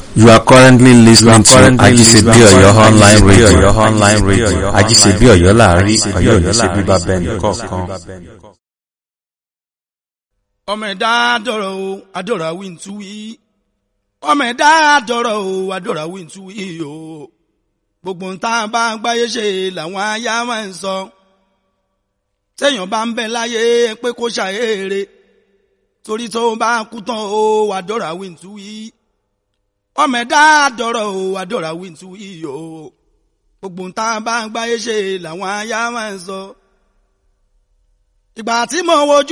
You are currently listening to Ajisebi Oyo online radio. online radio. Ajisebi Oyo láàrin Ọ̀yọ́ ò ní ṣe bíbá bẹ́ẹ̀ nìkọ̀ọ̀kan. ọmọ ẹ̀dá dọ̀rọ̀ o adọ̀rọ̀ àwí ń tú wí ọmọ ẹ̀dá dọ̀rọ̀ o adọ̀rọ̀ àwí ń tú wí o gbogbo ń tá a bá gbáyé ṣe làwọn aya máa ń sọ téèyàn bá ń bẹ láyé pé kó ṣàyèrè torí tó bá kú tán o adọ̀rọ̀ àwí ń tú wí ọmọ ẹ̀dá dọ̀rọ̀ o adọ̀rọ̀ àwí ń tú wí o gbogbo ń tá a bá gbáyé ṣe làwọn aya máa ń sọ ìgbà tí mo wojú